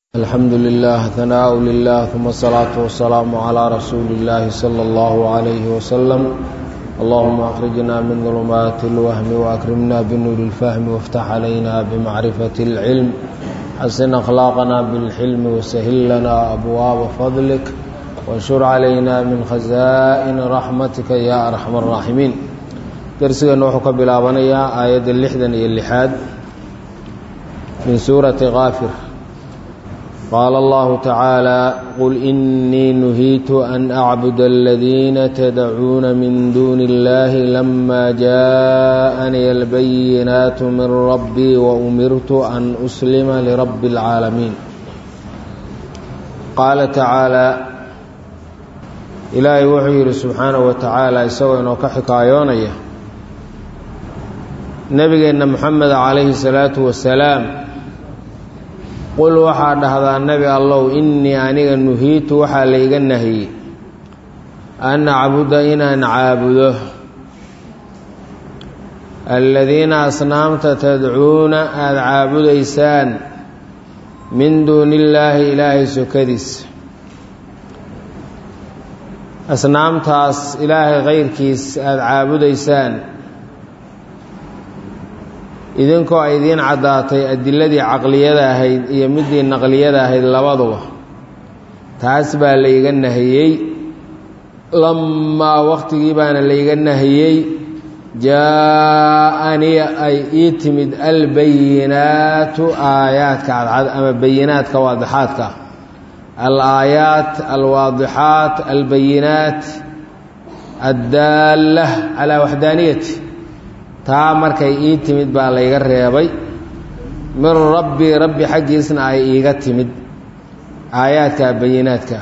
الحمد لله ثناء لله ثم الصلاة والسلام على رسول الله صلى الله عليه وسلم اللهم أخرجنا من ظلمات الوهم وأكرمنا بنور الفهم وافتح علينا بمعرفة العلم حسن أخلاقنا بالحلم وسهل لنا أبواب فضلك وانشر علينا من خزائن رحمتك يا أرحم الراحمين درسنا نوحك بلابنيا آية اللحدن اللحاد من سورة غافر قال الله تعالى قل إني نهيت أن أعبد الذين تدعون من دون الله لما جاءني البينات من ربي وأمرت أن أسلم لرب العالمين قال تعالى إلهي وحير سبحانه وتعالى يسوي إنه كحكايونية نبينا محمد عليه الصلاة والسلام qul waxaa dhahdaa nebi allow innii aniga nuhiitu waxaa layga nahiyey an acbuda inaan caabudo aladiina asnaamta tadcuuna aada caabudaysaan min duuni illaahi ilaahay sokadiisa asnaamtaas ilaahay kayrkiis aada caabudaysaan idinkoo ay idiin caddaatay adiladii caqliyada ahayd iyo midii naqliyada ahayd labaduba taas baa layga nahiyey lamaa wakhtigii baana layga nahiyey jaa-aniya ay ii timid albayinaatu aayaadka cadcad ama bayinaadka waadixaadka al-aayaat alwaadixaat albayinaat addaalla calaa waxdaaniyati taa markay ii timid baa layga reebay min rabbii rabbi xaggiisna ay iiga timid aayaadka bayinaadka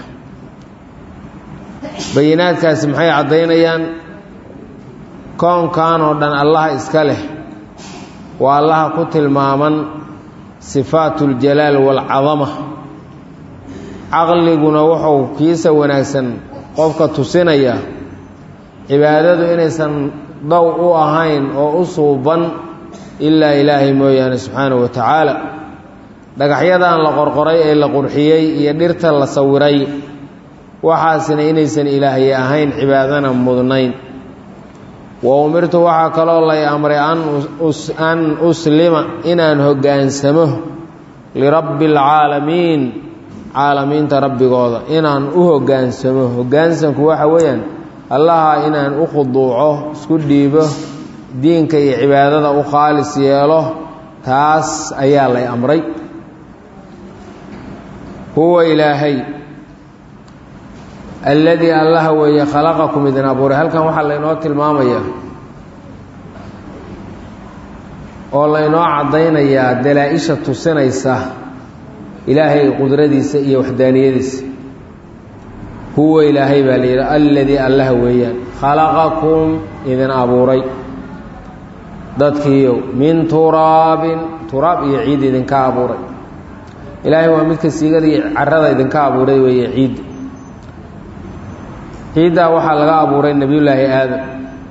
bayinaadkaasi maxay caddaynayaan koonkan oo dhan allaha iska leh waa allaha ku tilmaaman sifaatu اljalaal waalcadama caqliguna wuxuu kiisa wanaagsan qofka tusinaya cibaadadu inaysan dow u ahayn oo u suuban ilaa ilaahay mooyaane subxaanahu wa tacaala dhagaxyadan la qorqoray ee la qurxiyey iyo dhirta la sawiray waxaasina inaysan ilaahay ahayn cibaadana mudnayn wa umirtu waxaa kaloo lay amray an uslima inaan hoggaansamo lirabbi alcaalamiin caalamiinta rabbigooda inaan u hoggaansamo hoggaansanku waxa weeyaan allaha inaan u khuduuco isku dhiibo diinka iyo cibaadada u khaalis yeelo taas ayaa lay amray huwa ilaahay alladii allaha weeye khalaqakum idin abuuray halkan waxaa laynoo tilmaamayaa oo laynoo caddaynayaa dalaa-isha tusinaysa ilaahay qudradiisa iyo waxdaaniyadiisa huwa ilaahay baa layidhi alladii allaha weeyaan khalaqakum idin abuuray dadkiiyow min turaabin turaab iyo ciid idinka abuuray ilaahay waa midka siigada iyo carada idinka abuuray weeye ciidda ciiddaa waxaa laga abuuray nebiyullaahi aadam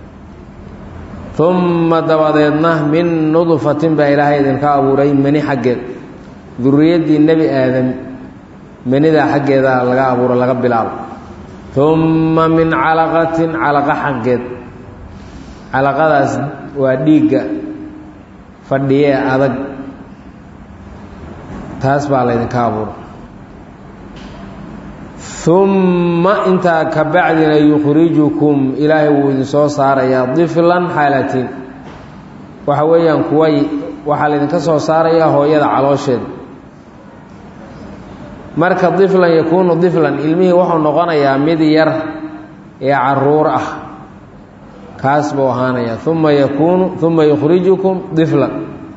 umma dabadeedna min nudfatin baa ilaahay idinka abuuray mani xaggeed duriyaddii nebi aadam manidaa xaggeeda laga abuuro laga bilaabo umma min calaqatin calaqa xaggeed calaqadaas waa dhiigga fadhiyee adag taas baa laydinka abuuro umma intaa ka bacdina yukhrijukum ilaahay wuu idinsoo saarayaa diflan xaalatiin waxa weeyaan kuway waxaa laydinka soo saarayaa hooyada caloosheeda marka diflan yakuunu diflan ilmihii wuxuu noqonayaa mid yar ee caruur ah kaas buu ahaanayaa uma yakuunu uma yukhrijukum diflan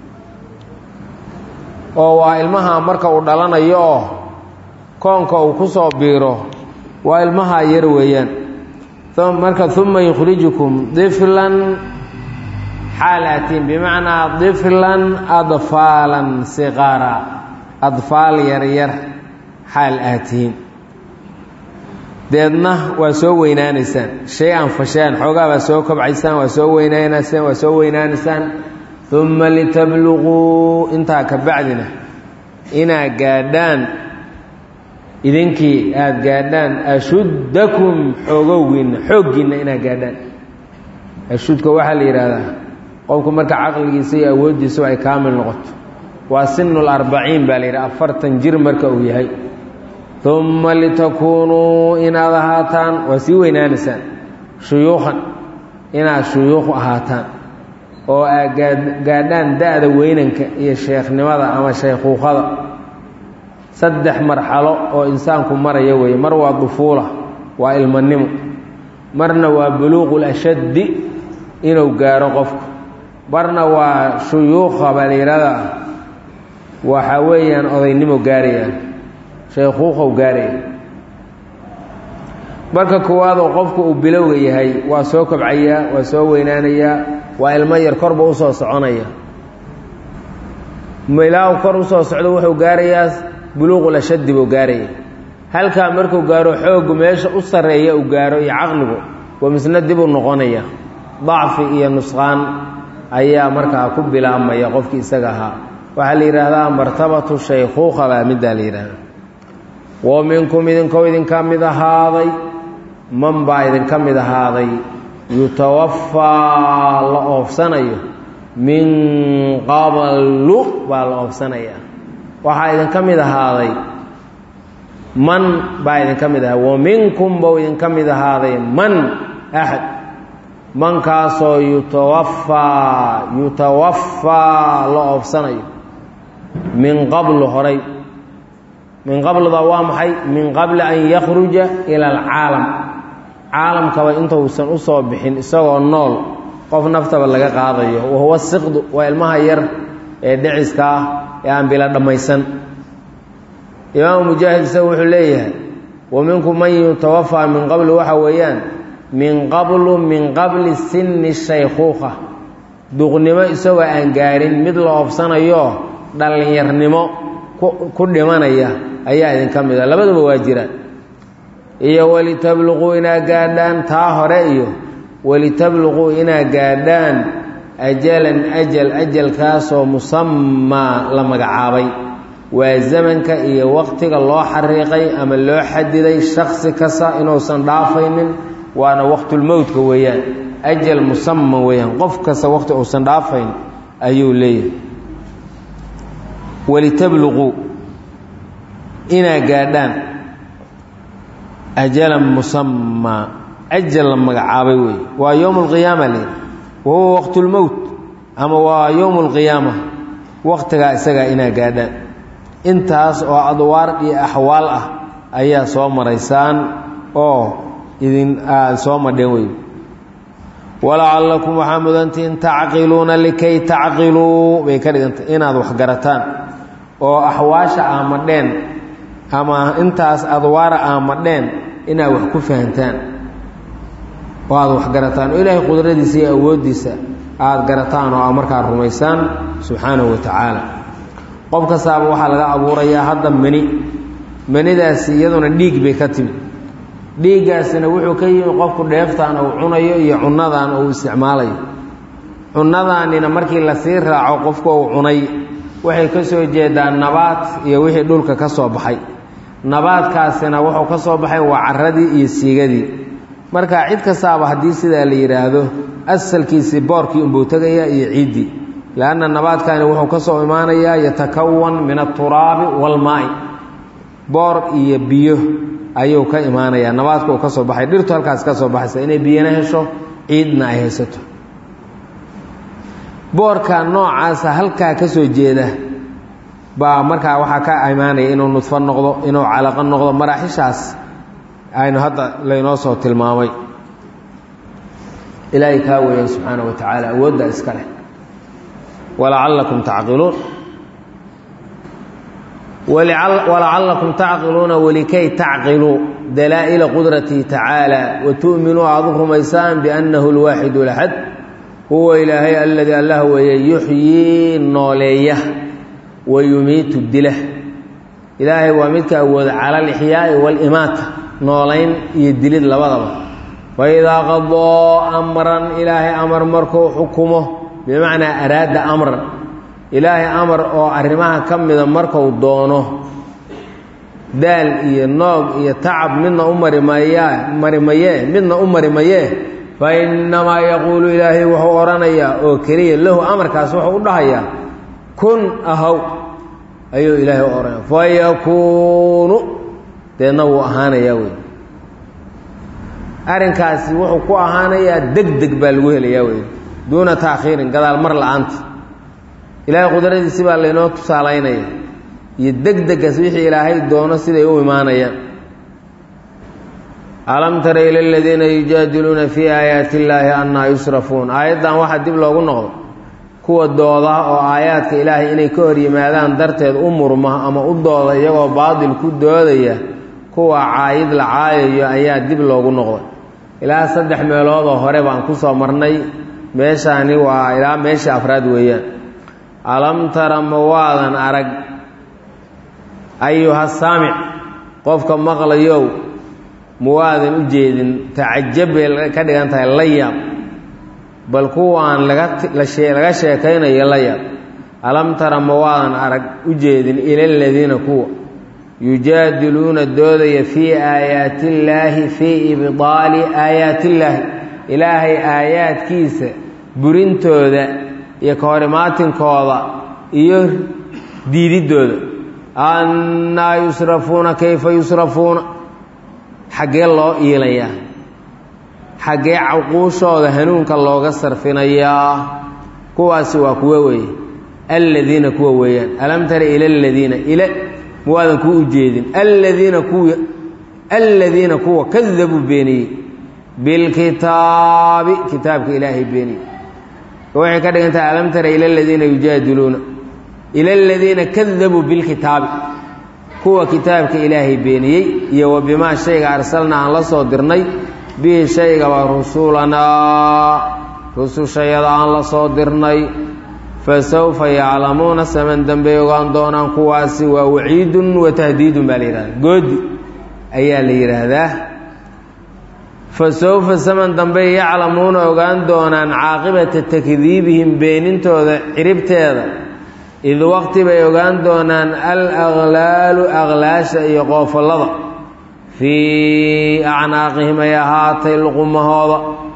oo waa ilmaha marka uu dhalanayo oo koonka uu ku soo biiro waa ilmaha yar weeyaan marka uma yukhrijukum diflan xaalatiin bimacnaa diflan adfaalan siqaara adfaal yaryar xaal aad tihiin deedna waa soo weynaanaysaan shay aan fasheen xoogaa baa soo kobcaysaan waa soo weynaanaysaan waa soo weynaanaysaan uma litabluquu intaa ka bacdina inaa gaadhaan idinkii aada gaadhaan ashuddakum xoogowgiinna xooggiinna inaad gaadhaan ashudka waxaa la yidhaahdaa qofku marka caqligiisa iyo awooddiisu ay kaamil noqoto waa sinul arbaciin baa la yidhaha afartan jir marka uu yahay uma litakuunuu inaad ahaataan waa sii weynaanaysaan shuyuukhan inaad shuyuukh ahaataan oo aad gaadhaan da-da weynanka iyo sheekhnimada ama shaykhuukhada saddex marxalo oo insaanku maraya weeye mar waa dufuula waa ilmanimo marna waa buluuqul ashaddi inuu gaaro qofku marna waa shuyuukha baa la yidhahdaa waxaa weeyaan odaynimo gaarayaan shaykhuuqow gaaraya marka koowaadoo qofku uu bilowga yahay waa soo kobcayaa waa soo weynaanayaa waa ilmo yar korba usoo soconaya ilaahu kor usoo socdo wuxuu gaarayaa buluuqul ashaddi buu gaaraya halkaa markuu gaaro xooggu meesha u sarreeya uu gaaro iyo caqligu waa misna dib u noqonaya dacfi iyo nusqaan ayaa markaa ku bilaabmaya qofkii isaga ahaa waxaa la yidhaahdaa martabatu shaykhuuqa baa middaa la yidhaahdaa wa minkum idinkoo idinka mid ahaaday man baa idinka mid ahaaday yutawafaa la oofsanayo min qablu baa la oofsanaya waxaa idinka mid ahaaday man baa idinka mid ahaa wa minkum bau idinka mid ahaaday man axad mankaasoo yutawafaa yutawafaa la oofsanayo min qablu horay min qabluda waa maxay min qabli an yakhruja ila alcaalam caalamkaba intausan usoo bixin isagoo nool qof naftaba laga qaadayo wahuwa siqdu waa ilmaha yar ee dhiciska ah ee aan bila dhammaysan imaamu mujaahid isaga wuxuu leeyahay wa minkum man yutawafaa min qablu waxa weeyaan min qablu min qabli sinni shaykhuuqa duqnimo isagoo aan gaarin mid la oofsanayo dhallinyarnimo ku dhimanaya ayaa idinka mid a labaduba waa jiraan iyo walitabluquu inaa gaadhaan taa hore iyo walitabluquu inaa gaadhaan ajalan ajal ajalkaasoo musamaa la magacaabay waa zamanka iyo waqtiga loo xariiqay ama loo xadiday shaksi kasta inuusan dhaafaynin waana waqtulmowtka weeyaan ajal musama weeyaan qof kasta waqti uusan dhaafayn ayuu leeyahay walitabluquu inaa gaadhaan ajalan musamaa ajal la magacaabay wey waa yowm alqiyaama leeyahy wa huwa waqtulmowt ama waa yowm alqiyaama waqtigaa isagaa inaa gaadhaan intaas oo adwaar iyo axwaal ah ayaa soo maraysaan oo idin aada soo madheen wey walacallakum waxaa mudantihin tacqiluuna likay tacqiluu bay ka dhigantay inaad waxgarataan oo axwaasha aamadheen ama intaas adwaara aamadheen inaad wax ku fahantaan oo aada waxgarataan oo ilaahay qudradiisa iyo awooddiisa aada garataan oo aad markaa rumaysaan subxaanahu wa tacaala qof kastaaba waxaa laga abuurayaa hadda meni manidaasi iyaduna dhiig bay ka timi dhiiggaasina wuxuu ka yimi qofku dheeftaan uu cunayo iyo cunnadan uu isticmaalayo cunnadaanina markii lasii raaco qofku uu cunay waxay ka soo jeedaan nabaad iyo wixii dhulka ka soo baxay nabaadkaasina wuxuu ka soo baxay waa caradii iyo siigadii marka cid kastaaba haddii sidaa la yidhaahdo asalkiisii boorkii unbuu tegayaa iyo ciiddii lanna nabaadkani wuxuu ka soo imaanayaa yatakawan min aturaabi walmaai boor iyo biyo ayuu ka imaanayaa nabaadka uu ka soo baxay dhirtu halkaas ka soo baxaysa inay biyana hesho ciidna ay haysato boorka noocaasa halkaa ka soo jeeda baa markaa waxaa ka imaanaya inuu nudfo noqdo inuu calaqo noqdo maraaxishaas aynu hadda laynoo soo tilmaamay ilaahay kaa weeyaan subxaana wa tacaala awoodda iska leh walacallakum tacqiluun walacallakum tacqiluuna walikay tacqiluu dalaa'ila qudratihi tacaala wa tu'minuu aad u rumaysaan biannahu alwaaxidu laxad huwa ilaahay aladii allah weeye yuxyii nooleeya wa yumiitu dila ilaahay waa midka awooda cala alixyaa'i waalimaata noolayn iyo dilid labadaba faidaa qadoo amran ilaahay amar markuu xukumo bimacnaa araada amran ilaahay amar oo arrimaha ka mida marku doono daal iyo noog iyo tacab midna u marimaya marimayee midna u marimayee fa innamaa yaquulu ilaahay wuxuu odhanayaa oo keliya lahu amarkaas wuxuu u dhahayaa kun ahaw ayuu ilaahay u odhanaya fa yakuunu deedna wuu ahaanayaa wey arrinkaasi wuxuu ku ahaanayaa deg deg baa lagu helayaa wey duuna taakhiirin gadaal mar la-aanta ilaahay qudradiisi baa laynoo tusaalaynaya iyo deg degaas wixii ilaahay doono siday u imaanayaan alam tara ila aladiina yujaadiluuna fii aayaati illaahi annaa yusrafuun aayaddan waxaa dib loogu noqdo kuwa dooda oo aayaadka ilaahay inay ka hor yimaadaan darteed u murma ama u dooda iyagoo baadil ku doodaya kuwa caayid la caayayo ayaa dib loogu noqday ilaa saddex meeloodoo hore baan ku soo marnay meeshaani waa ilaa meesha afraad weeyaan alam tara ma waadan arag ayuha saamic qofka maqlayow ma waadan u jeedin tacajab bay ka dhigan tahay la yaab bal kuwaan laga sheekaynayo la yaab alam tara ma waadan arag u jeedin ila aladiina kuwa yujaadiluuna doodaya fii aayaati illaahi fii ibdaali aayaati illaahi ilaahay aayaadkiisa burintooda iyo ka hor imaatinkooda iyo diididdooda annaa yusrafuuna kayfa yusrafuuna xaggee loo iilayaa xaggee caquushooda hanuunka looga sarfinayaa kuwaasi waa kuwo weeye alladiina kuwa weeyaan alam tara ila aladiina ila muwaadan kuu ujeedin aladiina kuwa aladiina kuwa kadabuu beeniyey bilkitaabi kitaabka ilaahay beeniyey waxay ka dhigan tahay alam tara ila aladiina yujaadiluuna ila aladiina kadabuu bilkitaabi kuwa kitaabka ilaahay beeniyey iyo wa bimaa shayga arsalna aan la soo dirnay bihi shaygaba rusulanaa rusushayada aan la soo dirnay fa sawfa yaclamuuna saman dambey ogaan doonaan kuwaasi waa waciidun wa tahdiidun baa la yidhahdaa goodi ayaa la yidhaahdaa fa sawfa saman dambey yaclamuuna ogaan doonaan caaqibata takdiibihim beenintooda ciribteeda id waqti bay ogaan doonaan al aqlaalu aqlaasha iyo qoofallada fii acnaaqihim ay ahaatay luqumahooda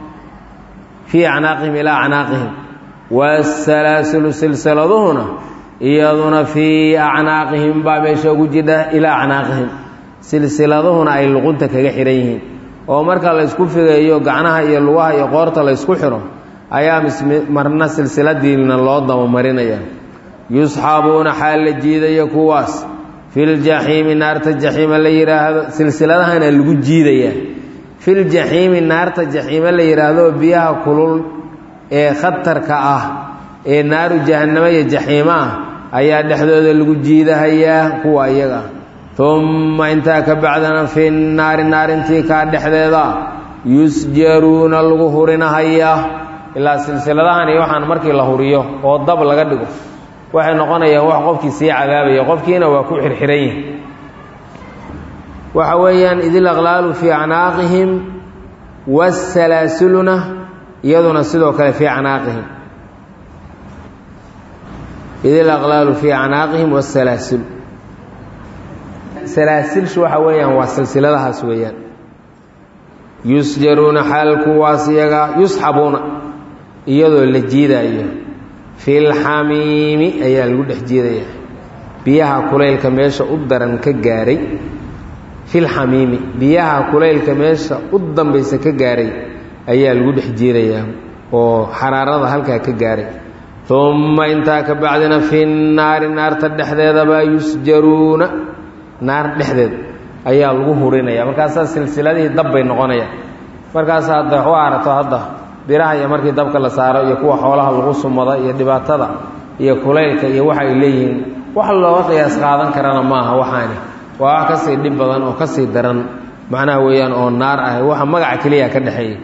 fii acnaaqihim ilaa acnaaqihim waasalaasilu silsiladuhuna iyaduna fii acnaaqihim baa meesha ugu jidha ilaa acnaaqihim silsiladuhuna ay luqunta kaga xidhan yihiin oo marka la ysku figeeyo gacnaha iyo lugaha iyo qoorta la ysku xidho ayaa marna silsiladiina loo dabamarinaya yusxabuuna xaal la jiidaya kuwaas filjaxiimi naarta jaxiima la yidhaahdo silsiladahana lagu jiidayaa filjaxiimi naarta jaxiime la yidhaahdo biyaha kulul ee khatarka ah ee naaru jahannamo iyo jaxiimo ah ayaa dhexdooda lagu jiidahayaa kuwa iyaga umma intaa ka bacdana fi naari naarintii kaa dhexdeeda yusjaruuna lagu hurinahayaa ilaa silsiladahan iyo waxaan markii la huriyo oo dab laga dhigo waxay noqonayaan wax qofkii sii cadaabaya qofkiina waa ku xirxiran yihi waxa weeyaan idil aqlaalu fii acnaaqihim wasalaasiluna iyaduna sidoo kale fii acnaaqihim idil aqlaalu fii acnaaqihim wasalaasil salaasilshu waxa weeyaan waa silsiladahaas weeyaan yusjaruuna xaal kuwaas iyaga yusxabuuna iyadoo la jiidaayo filxamiimi ayaa lagu dhex jiidayaa biyaha kulaylka meesha u daran ka gaaray filxamiimi biyaha kulaylka meesha u dambaysa ka gaaray ayaa lagu dhex jiidayaa oo xaraarada halkaa ka gaaray umma intaa ka bacdina fi naari naarta dhexdeedabaa yusjaruuna naar dhexdeed ayaa lagu hurinaya markaasaa silsiladihii dab bay noqonayaan markaas hadda u arato hadda biraha iyo markii dabka la saaro iyo kuwa xoolaha lagu sumada iyo dhibaatada iyo kulaylka iyo waxa ay leeyihiin wax looga qiyaas qaadan karana maaha waxaani waa wax kasii dhib badan oo kasii daran macnaha weeyaan oo naar ah waxa magaca keliya ka dhexeeya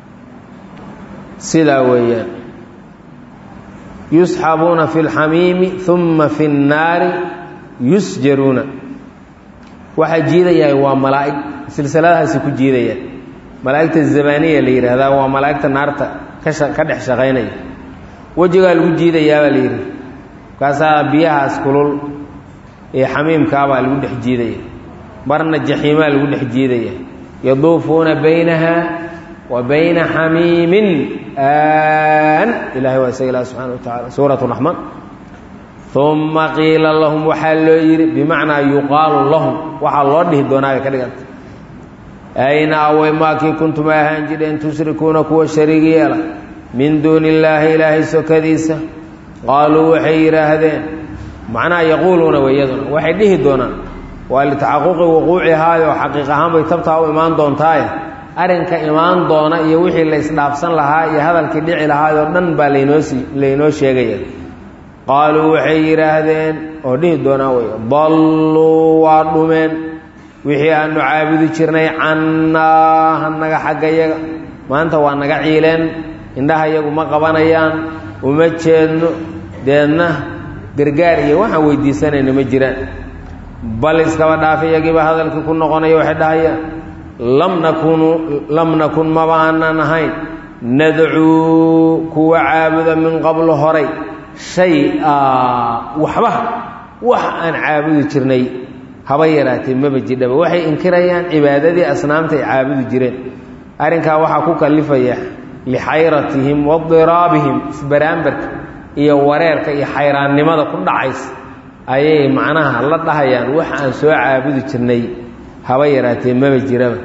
sidaa weeyaan yusxabuuna fi lxamiimi uma fi nnaari yusjaruuna waxaa jiidayaa waa malaa'ig silsiladahaasi ku jiidayaan malaa'igta zamaniya la yidhaahdaa waa malaa'igta naarta ka dhex shaqaynaya wejigaa lagu jiidayaabaa la yidhi markaasaa biyahaas kulul ee xamiimkaabaa lagu dhex jiidaya marna jaxiimaa lagu dhex jiidaya yaduufuuna baynaha wa bayna xamiimin aan ilahay waa isaga ilah subxana wa tacala suurat raxmaan uma qiila lahum waxaa loo yidhi bimacnaa yuqaalu lahum waxaa loo dhihi doonaa bay ka dhiganta ayna awey maakii kuntum ay ahaan jidheen tushrikuuna kuwa shariig yeela min duuni illaahi ilaahay sokadiisa qaaluu waxay yidhaahdeen macnaha yaquuluuna weyaduna waxay dhihi doonaan waa litaxaquqi wuquucihaayo xaqiiq ahaan bay tabtaa u imaan doontaaye arrinka imaan doona iyo wixii la isdhaafsan lahaa iyo hadalkii dhici lahaayoo dhan baa laynoosi laynoo sheegaya qaaluu waxay yidhaahdeen oo dhihi doonaa wey dalluu waa dhumeen wixii aanu caabudi jirnay cannaa hanaga xaggayaga maanta waa naga ciileen indhaha yagu ma qabanayaan uma jeedno deedna gargaar iyo waxaan weydiisanayna ma jiraan bal iskaba dhaafa iyagiiba hadalkii ku noqonaya waxay dhahayaan lam nakunu lam nakun maba aanan ahayn nadcuu kuwa caabuda min qablu horay shay-a waxba wax aan caabudi jirnay haba yaraatee maba jidhaba waxay inkirayaan cibaadadii asnaamta ay caabudi jireen arrinkaa waxaa ku kallifaya lixayratihim wadiraabihim isbaraambarka iyo wareerka iyo xayraannimada ku dhacaysa ayay macnaha la dhahayaan wax aan soo caabudi jirnay haba yaraatee maba jiraba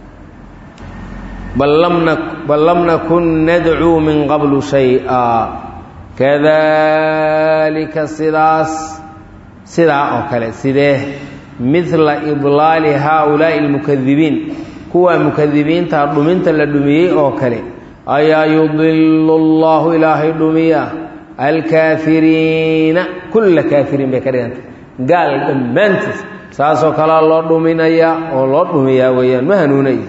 bal lam nakun nadcuu min qablu shay-a kadalika sidaas sidaa oo kale sidee midla idlaali haaulaa'i almukadibiin kuwa mukadibiinta dhuminta la dhumiyey oo kale ayaa yudilu allahu ilaahay dhumiya alkaafiriina kulla kaafiriin bay ka dhiganta gaal dhammaantiis saasoo kalea loo dhuminaya oo loo dhumiyaa weeyaan ma hanuunaya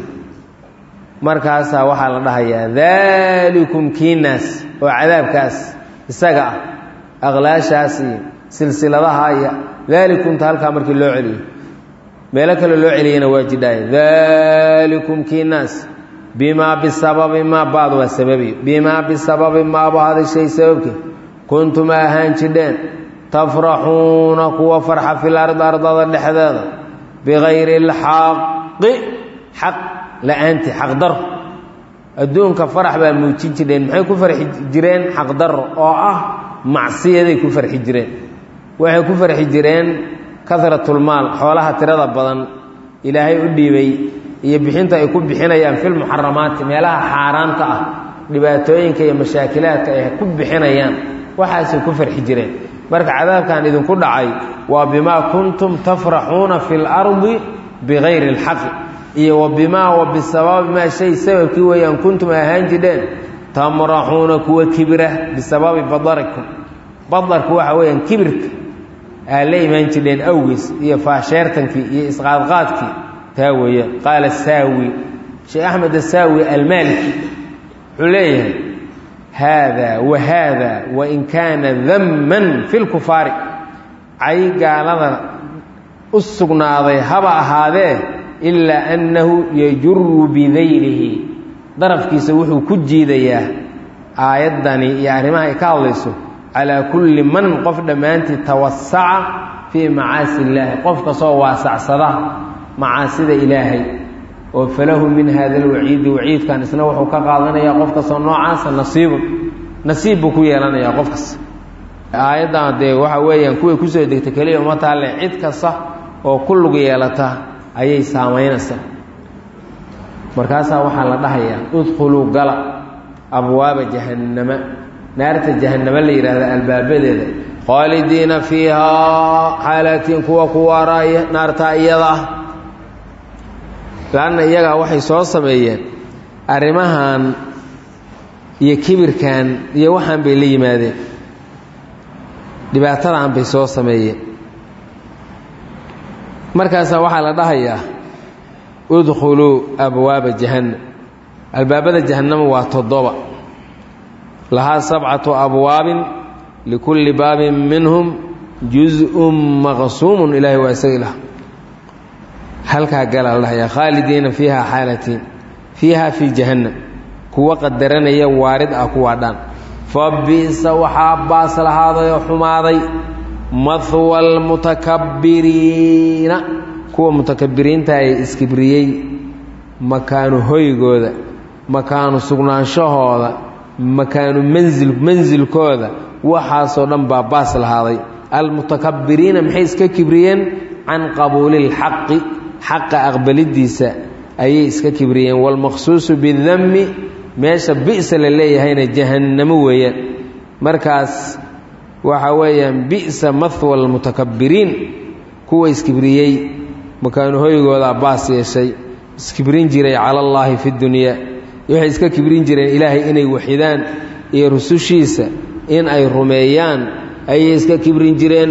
markaasaa waxaa la dhahayaa daalikum kiinaas oo cadaabkaas isaga ah aqlaashaas iyo silsiladaha iyo daalikumta halkaa markii loo celiyo meelo kale loo celiyana waa jidhaaya daalikum kiinaas bimaa bisababi maa baad waa sababiyo bimaa bisababi maaba hadashay sababke kuntum ahaan jidheen tafraxuuna kuwa farxa fil ardi ardada dhexdeeda bikayri اlxaqi xaq la-aanti xaqdaro adduunka farax baa muujin jireen maxay ku farxi jireen xaqdaro oo ah macsiyaday ku farxi jireen waxay ku farxi jireen karatulmaal xoolaha tirada badan ilaahay u dhiibay iyo bixinta ay ku bixinayaan filmuxaramaati meelaha xaaraanta ah dhibaatooyinka iyo mashaakilaadka ay ku bixinayaan waxaasay ku farxi jireen marka cadaabkan idinku dhacay waa bimaa kuntum tafraxuuna fi lardi bikayri اlxaqi iyo wa bimaa wa bisababi maa shay sababkii weeyaan kuntum ahaan jidheen tamraxuuna kuwa kibira bisababi badarikum badarku waxa weeyaan kibirka aa la imaan jidheen awgiis iyo faasheertankii iyo isqaadqaadkii taa weeyaan qaala saawi sheekh axmed asaawi almaaliki wuxuu leeyahay haada wa haada wain kaana damman fi lkufaari cay gaalada u sugnaaday haba ahaadee ilaa annahu yajuru bidaylihi darafkiisa wuxuu ku jiidayaa aayaddani iyo arrimaha ay ka hadlayso calaa kulli man qof dhammaantii tawasaca fii macaasi illaahi qof kastoo waasacsada macaasida ilaahay oo falahu min hada alwaciidi waciidkan isna wuxuu ka qaadanayaa qof kastoo noocaasa nasiibun nasiib buu ku yeelanayaa qof kasta aayaddan dee waxa weeyaan kuway kusoo degtay keliya uma taalle cid kasta oo ku lug yeelata ayay saamaynaysaa markaasaa waxaa la dhahayaa udkhuluu gala abwaaba jahannama naarta jahannama la yidhahda albaabadeeda khaalidiina fiihaa xaalaatiin kuwa ku waaraaya naartaa iyada ah laanna iyagaa waxay soo sameeyeen arrimahan iyo kibirkan iyo waxaan bay la yimaadeen dhibaatadan bay soo sameeyeen markaasaa waxaa la dhahayaa udkhuluu abwaaba jahannam albaabada jahannama waa toddoba lahaa sabcatu abwaabin likulli baabin minhum juz-un maqsuumun ilaahay waa isaga ilah halkaa gala la dhahayaa khaalidiina fiiha xaalatiin fiiha fii jahannam kuwa qadaranaya waarid ah kuwaa dhan fa bi'sa waxaa baas lahaaday oo xumaaday mahwa almutakabbiriina kuwa mutakabiriinta ee iskibriyey makaanu hoygooda makaanu sugnaanshahooda makaanu mansil mansilkooda waxaasoo dhan baa baas lahaaday almutakabiriina maxay iska kibriyeen can qabuuli lxaqi xaqa aqbalidiisa ayay iska kibriyeen waalmaqsuusu bidami meesha bi'sa la leeyahayna jahannamo weeyaan markaas waxa weeyaan bi'sa mahwa almutakabiriin kuwa iskibriyey makaanu hoygoodaa baas yeeshay iskibrin jiray cala allaahi fi dunyaa waxay iska kibrin jireen ilaahay inay waxidaan iyo rusushiisa in ay rumeeyaan ayay iska kibrin jireen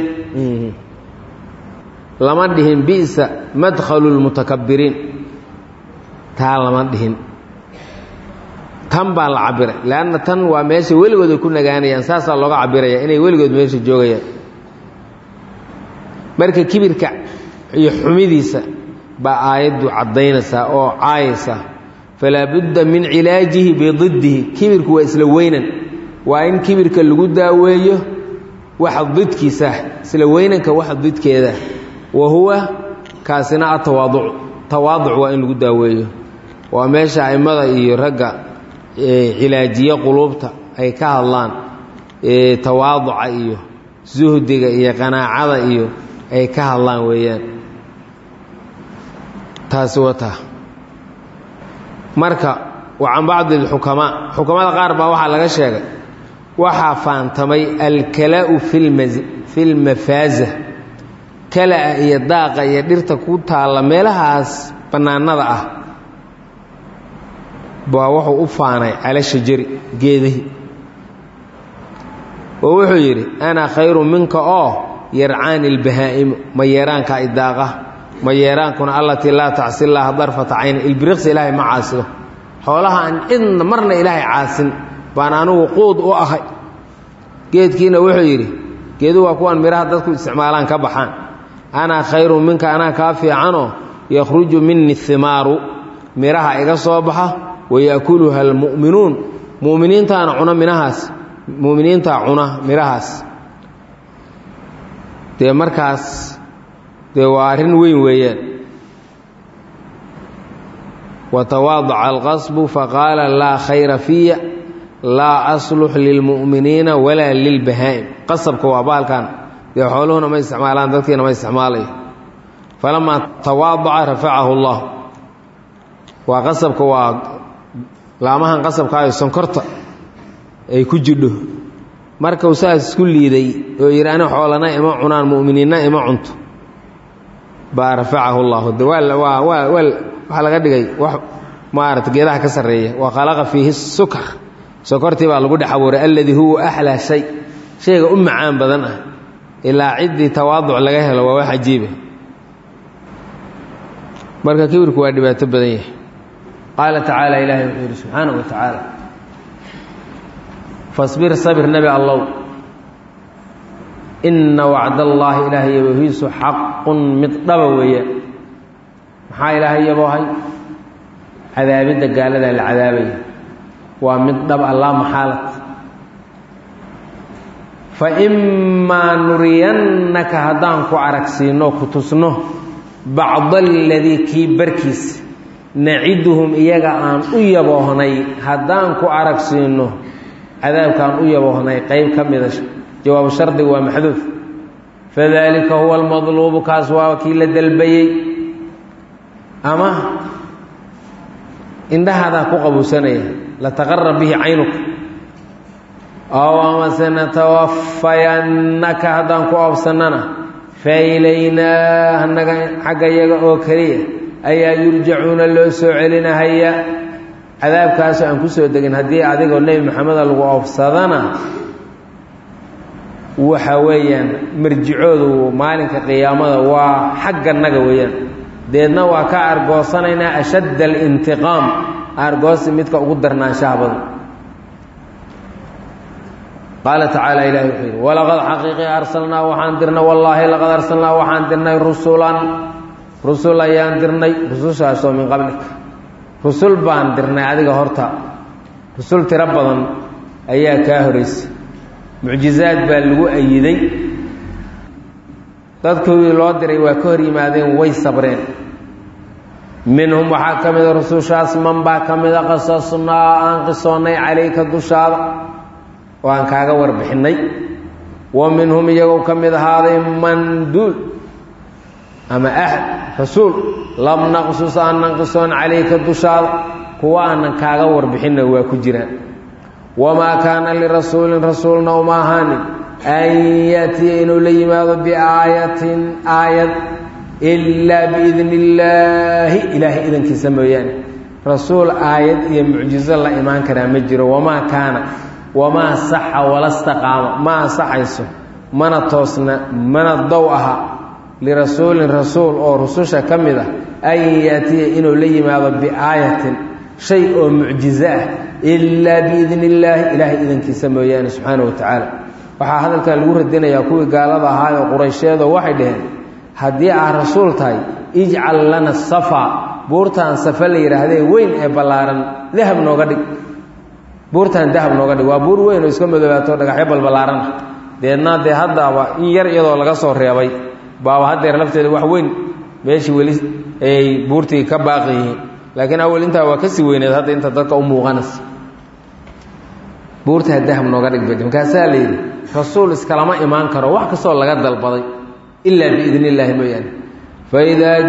lama dhihin bi'sa madkhalu lmutakabiriin taa lama dhihin tan baa la cabiray leanna tan waa meesha weligood ay ku nagaanayaan saasaa looga cabiraya inay weligood meesha joogayaan marka kibirka iyo xumidiisa baa aayaddu caddaynaysaa oo caayaysa falaa budda min cilaajihi bididdihi kibirku waa isla weynan waa in kibirka lagu daaweeyo waxa didkiisa isla weynanka waxa didkeeda wa huwa kaasina atawaaduc tawaaduc waa in lagu daaweeyo waa meesha a'immada iyo ragga cilaajiye quluubta ay ka hadlaan tawaaduca iyo suhdiga iyo qanaacada iyo ay ka hadlaan weeyaan taasi wata marka wa can bacdi alxukamaa xukamada qaar baa waxaa laga sheegay waxaa faantamay alkala-u fi lmafaaza kala-a iyo daaqa iyo dhirta ku taalla meelahaas bannaanada ah baa wuxuu u faanay cala shajari geedihii oo wuxuu yidhi ana khayru minka oo yarcaani lbahaa'imu ma yeeraanka idaaqa ma yeeraankuna allatii laa tacsi llaaha darfata cayna ilbiriqsi ilaahay ma caasido xoolaha aan cidna marna ilaahay caasin baan anugu quud u ahay geedkiina wuxuu yidhi geedu waa kuwaan midhaha dadku isticmaalaan ka baxaan ana khayru minka anaa kaa fiicanoo yakhruju mini himaaru midhaha iga soo baxa wayaakuluha almu'minuun mu'miniintaana cuna minahaas mu'miniintaa cuna midhahaas dee markaas dee waa arrin weyn weeyaan watawaadaca alqasbu faqaala laa khayra fiya laa aslux lilmu'miniina walaa lilbahaa'im qasabka waa baalkan dee xooluhuna ma isticmaalaan dadkiina ma isticmaalayo falamaa tawaadaca rafacahu allah waa qasabka waa laamahan qasabkaayo sonkorta ay ku jidho markuu saas isku liiday oo yidhi ani xoolana ima cunaan mu'miniinna ima cunto baa rafacahu llahu de waa waa waa waa waxaa laga dhigay wax maarata geedaha ka sarreeya wa khalaqa fiihi sukar sokortii baa lagu dhex abuuray alladii huwa axlaa shay shayga u macaan badan ah ilaa ciddii tawaaduc laga helo waa wax cajiiba marka kibirku waa dhibaato badan yahay qaala tacaala ilaahay wuxuu yidhi subxaana wa tacaala fasbir sabir nebi allow inna wacdallaahi ilaahay yabohiisu xaqun mid dhaba weeye maxaa ilaahay yaboohay cadaabidda gaaladaa la cadaabaya waa mid dhab allaa maxaalad fa imaa nuriyannaka haddaan ku aragsiinno ku tusno bacda aladii kii barkiis naciduhum iyaga aan u yaboohnay haddaan ku aragsiinno cadaabkaan u yaboohnay qayb ka mida jawaabu shardiga waa maxduuf fadalika huwa almadluubu kaas waa kii la dalbayey ama indhahaadaa ku qabuusanaya lataqarab bihi caynuka ow amase natawafayannaka haddaan ku oobsannana failaynaa hanaga xagga yaga oo keliya ayaa yurjacuuna loo soo celinahaya cadaabkaasoo aan ku soo degin haddii adigoo nebi maxameda lagu oobsadana waxa weeyaan marjicoodu maalinka qiyaamada waa xagga naga weeyaan deedna waa ka argoosanaynaa ashadda alintiqaam argoosi midka ugu darnaanshaha badan qaala tacaala ilahi wuxuu yidhi walaqad xaqiiqii arsalnaa waxaan dirnay wallaahi laqad arsalnaa waxaan dirnay rusulan rusul ayaan dirnay rusushaasoo min qablik rusul baan dirnay adiga horta rusul tiro badan ayaa kaa horeysay mucjizaad baa lagu ayiday dadkoodii loo diray waa ka hor yimaadeen way sabreen minhum waxaa ka mida rusushaas man baa ka mida qasasnaa aan qisoonnay calayka dushaada oo aan kaaga warbixinnay wa minhum iyagoo ka mid ahaaday manduul ama ahad rasuul lam naqsus aanan qisoon calayka dushaada kuwa aanan kaaga warbixinna waa ku jiraan wamaa kaana lirasuulin rasuulna uma ahaanin an yaatiya inuu la yimaado biaayatin aayad ilaa biidni illaahi ilaahay idankiisa mooyaane rasuul aayad iyo mucjizo la imaan karaa ma jiro wamaa kaana wamaa saxa wala staqaama ma ansaxayso mana toosna mana dow aha lirasuulin rasuul oo rususha ka mid ah an yaatiya inuu la yimaado biaayatin shay oo mucjizo ah ilaa biidni illaahi ilaahay idankiisa mooyaane subxaana wa tacaala waxaa hadalkan lagu radinayaa kuwii gaalada ahaa oo quraysheedoo waxay dhaheen haddii aad rasuul tahay ijcal lana safa buurtaan safa la yidhaahdee weyn ee ballaaran dahab nooga dhig buurtaan dahab nooga dhig waa buur weyn oo iska madoobaato dhagaxyo balballaaran ah deedna dee haddaaba in yar iyadoo laga soo reebay baaba haddeer lafteeda wax weyn meeshii weli ay buurtii ka baaqi yihiin laakiin awal intaa waa kasii weyneed hadda inta dadka u muuqanaysa buurtaa dahab nooga dhig bad markaasaa la yidhi rasuul iskalama imaan karo wax kastoo laga dalbaday ilaa biidni illaahi mooyaane faidaa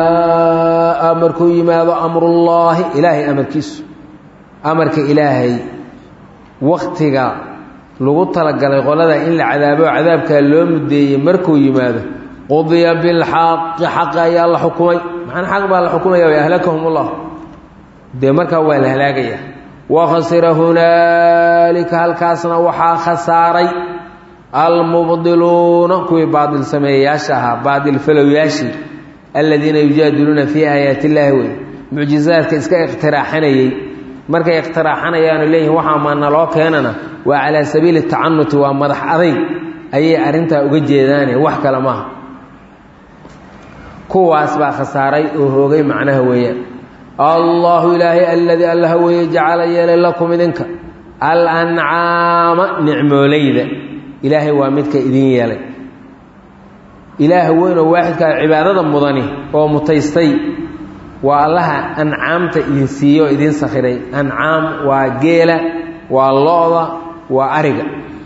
jaa markuu yimaado amrullaahi ilaahay amarkiisu amarka ilaahay waktiga lagu talagalay qolada in la cadaabo cadaabkaa loo mudeeyey markuu yimaado qudiya bilxaqi xaqi ayaa la xukumay maxana xaq baa la xukumaya way ahlakahum ullah dee markaa waa la halaagaya wakhasira hunaalika halkaasna waxaa khasaaray almubdiluuna kuwii baadil sameeyayaasha ahaa baadil falowyaashii aladiina yujaadiluuna fii aayaati illaahi wey mucjizaadka iska ikhtiraaxanayey markay ikhtiraaxanayaanu leeyihin waxaa maana loo keenana waa calaa sabiili tacanuti waa madax adayg ayay arrintaa uga jeedaane wax kale maaha kuwaas baa khasaaray oo hoogay macnaha weeyaan allahu ilaahay aladii allaha weeye jacala yeelay lakum idinka alancaama nicmoolayda ilaahay waa midka idin yeelay ilaaha weynoo waaxidkaa cibaadada mudani oo mutaystay waa allaha ancaamta idin siiye oo idin sakhiray ancaam waa geela waa lo-da waa ariga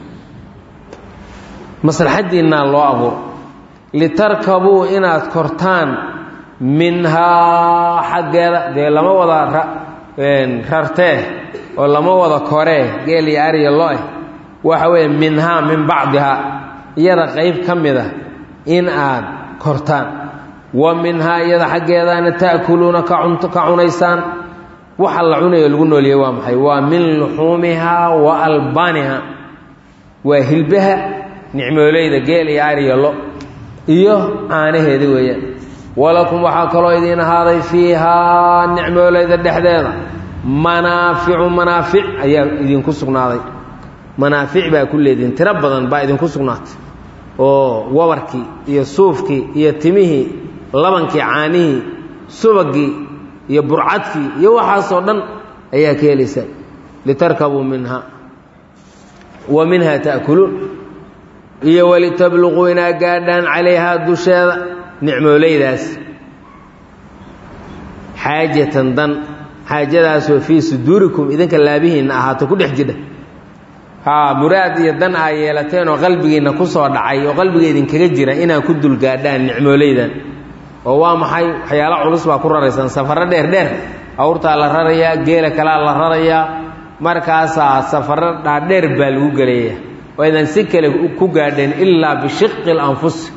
maslaxaddiinnaa loo abuuro litarkabuu inaad kortaan minhaa xaggeeda dee lama wada rartee oo lama wada koree geel iyo ariya lo-eh waxa weeye minhaa min bacdihaa iyada qayb ka mid a in aad kortaan wa minhaa iyada xaggeedaana ta'kuluuna ka cunaysaan waxa la cunayo lagu nooliyey waa maxay waa min luxuumihaa wa albaaniha waa hilbaha nicmooleyda geel iyo ariya lo iyo caanaheeda weeyaan walakum waxaa kaloo idiin ahaaday fiihaa nicmooleyda dhexdeeda manaaficu manaafic ayaa idinku sugnaaday manaafic baa ku leedihin tiro badan baa idinku sugnaatay oo wabarkii iyo suufkii iyo timihii labankii caanihii subagii iyo burcadkii iyo waxaasoo dhan ayaa ka helaysaa litarkabuu minha wa minha ta'kuluun iyo walitabluquu inaa gaadhaan calayhaa dusheeda nicmooleydaas xaajatan dan xaajadaasoo fii suduurikum idinka laabihiinna ahaato ku dhex jidha haa muraad iyo dan aa yeelateen oo qalbigiinna ku soo dhacay oo qalbiga idinkaga jira inaa ku dulgaadhaan nicmooleydan oo waa maxay waxyaalo culus baa ku raraysaan safarro dheer dheer awrtaa la rarayaa geela kalaa la rarayaa markaasaa safarro dhaadheer baa lagu gelayaa oo aydan si kale ku gaadheen ilaa bishiqi اlanfusi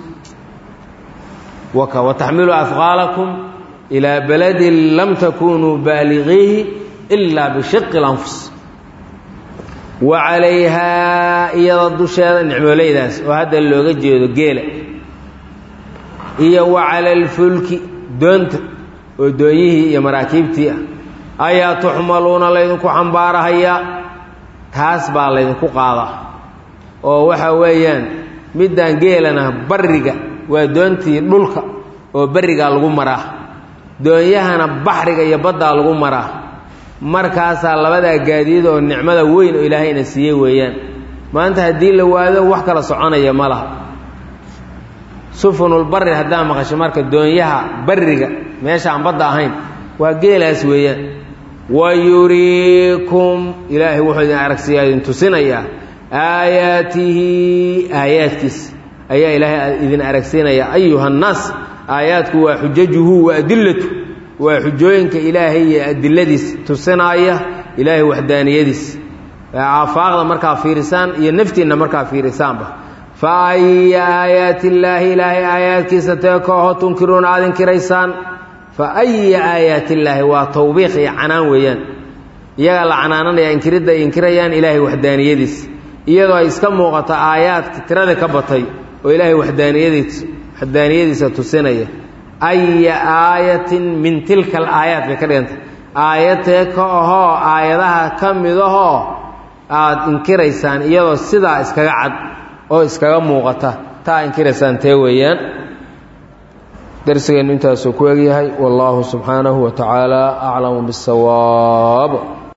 waka wataxmilu afqaalakum ilaa baladin lam takunuu baaligiihi ilaa bishiqi اlanfus wa calayhaa iyada dusheeda nicmooleydaas oo hadda looga jeedo geela iyo wa cala alfulki doonta oo doonyihii iyo maraakiibtii ah ayaa tuxmaluuna laydinku xambaarahayaa taas baa laydinku qaadaa oo waxa weeyaan middaan geelana barriga waa doontii dhulka oo barrigaa lagu maraa doonyahana baxriga iyo baddaa lagu maraa markaasaa labadaa gaadiid oo nicmada weyn oo ilaahayna siiyey weeyaan maanta haddii la waado wax kala soconaya ma laha sufunulbari haddaa maqasho marka doonyaha barriga meesha aan badda ahayn waa geelaas weeyaan wa yuriikum ilaahay wuxuu idin aragsiyaa idin tusinayaa aayaatihi aayaadkiisa ayaa ilaahay idin aragsiinayaa ayuha annaas aayaadku waa xujajuhu wa adillatu waa xujooyinka ilaahay iyo adiladiis tusinaaya ilaahay waxdaaniyadiis aafaaqda markaa fiirisaan iyo naftiinna markaa fiirisaanba fa aya aayaati illaahi ilaahay aayaadkiisa tee ka oho tunkiruuna aad inkiraysaan fa aya aayaati illaahi waa tawbiiq iyo canaan weeyaan iyagaa la canaananaya inkiridda ay inkirayaan ilaahay waxdaaniyadiis iyadoo ay iska muuqato aayaadka tirada ka batay oo ilaahay waxdaaniyadiis waxdaaniyadiisa tusinaya aya aayatin min tilka alaayaat bay ka dhigantay aayadtee ka ahoo aayadaha ka midahoo aada inkiraysaan iyadoo sidaa iskaga cad oo iskaga muuqata taa inkiraysaan tee weeyaan darsigeennu intaasuu ku egyahay wallaahu subxaanahu wa tacaala aclamu biاsawaab